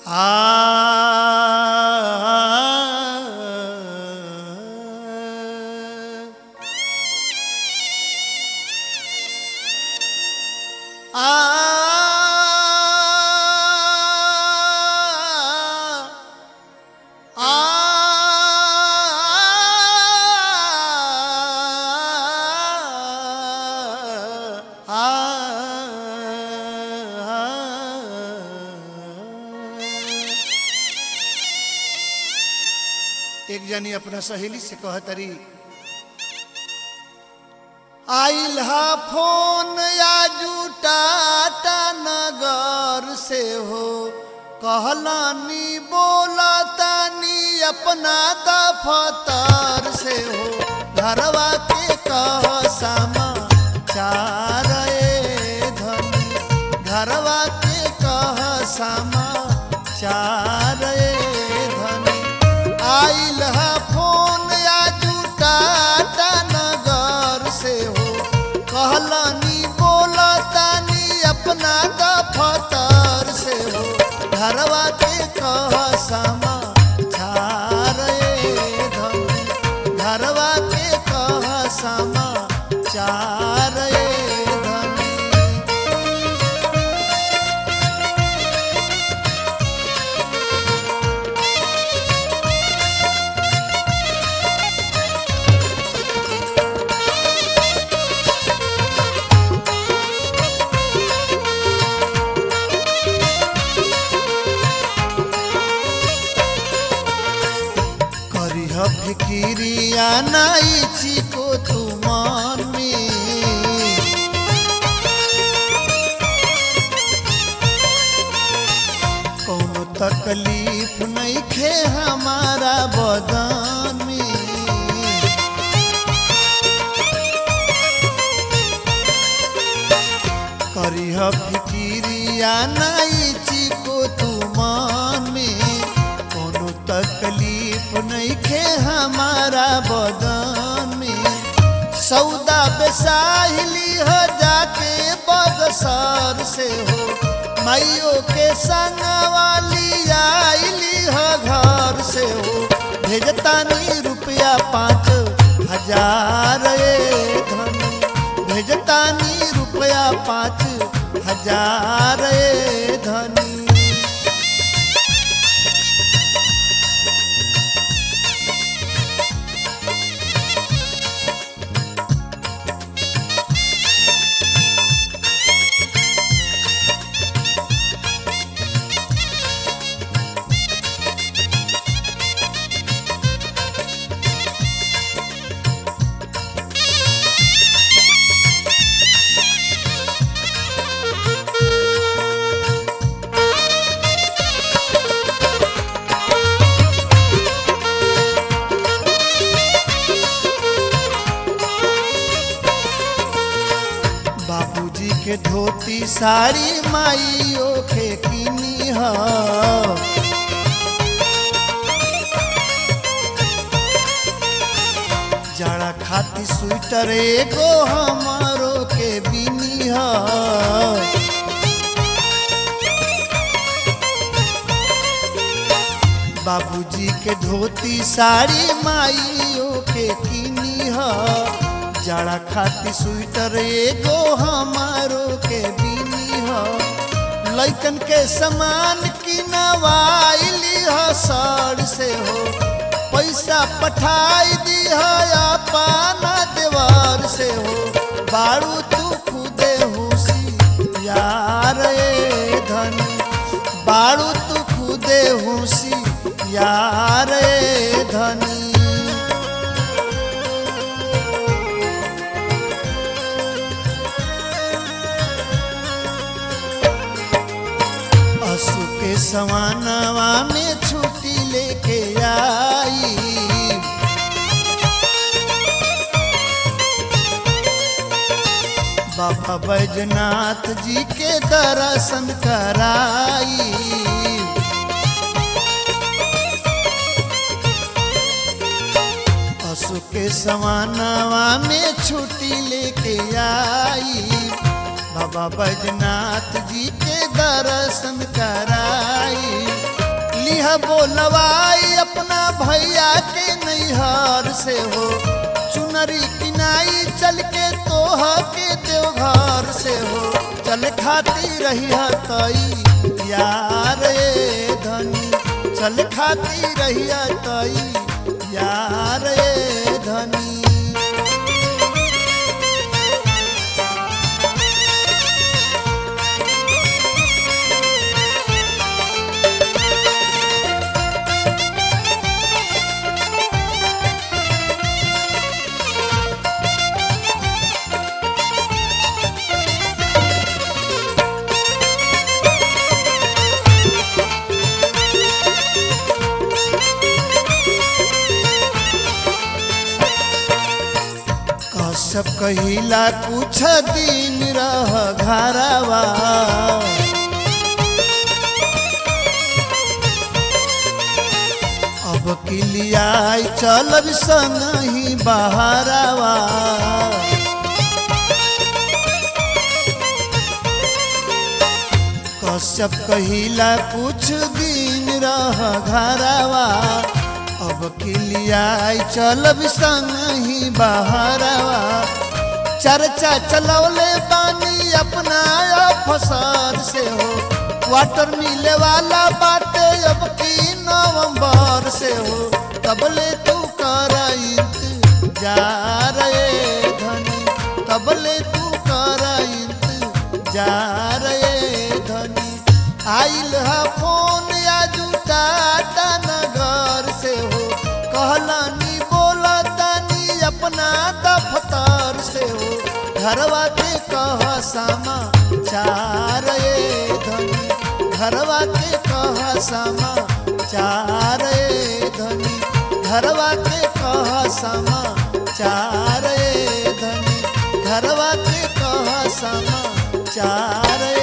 एक जनी अपना सहेली से कहतरी आइल हा फोन या जुटाटा नगर से हो कहलानी बोलतानी अपना दफतर से हो घरवा के कह समाचार ए धनी घरवा के कह समाचार ए धनी आइल हा फोन या जुटाटा नगर से हो कहलानी बोलतानी अपना दफतर से हो घरवा के कह समाचार ए धनी घरवा के कह समाचार ए धनी करिह फिकिरिया नाई चिको तुमान में कौनो तकलीफ नहीं खे हमारा बदन में करिह फिकिरिया नाई चिको तुमान में कोनो तकलीफ नहीं खे हमारा बदन में सौदा बेसाहिली हो जाके बगसर से हो माइयो के संग वाली आइली हो घर से हो भेजतानी रुपया पाँच हजार ए धनी भेजतानी रुपया पाँच हजार ए धनी बाबूजी के धोती साड़ी माइयो के किनी ह जाड़ा खाती स्वेटर एगो हमारो के बिनी ह बाबूजी के धोती साड़ी माइयो के किनी ह जाड़ा खाती स्वेटर एगो हमारो के बिनी ह लैकन के समान किनवाइली ह सर से हो पैसा पठाई दी है पाना देवर से हो बारू तू खुदे हुसी यार ए धनी बारू तू खुदे हुसी यार ए धनी असु के सवानवा में छुट्टी लेके आई बाबा बैजनाथ जी के दर्शन कराई असु के सवानवा में छुट्टी लेके आई बाबा बैजनाथ जी के दर्शन कराई लिहा बोलवाई अपना भैया के नैहर से हो चुनरी किनाई चल के तोह के देवघर से हो चल खाती रही तई यार ए धनी चल खाती रही तई यार ए धनी कश्यप कहिला कुछ दिन रह घरवा अब किलियाई चलब संग ही बहरवा कश्यप कहिला कुछ दिन रह घरवा अब किलियाई चलब संग ही बहरवा चर्चा चलौले बानी अपना अफसर से हो वाटर मिले वाला बाटे अब की नवंबर से हो तबले तू कर इंतजार ए धनी तबले तू कर इंतजार ए धनी आइल है फोन या जूता नगर से हो कहलानी बोलतानी अपना दफ्तर से हो घरवा के कह सामा चार ए धनी घरवा के कह सामा चार ए धनी घरवा के कह सामा चार ए धनी घरवा के कह सामा चार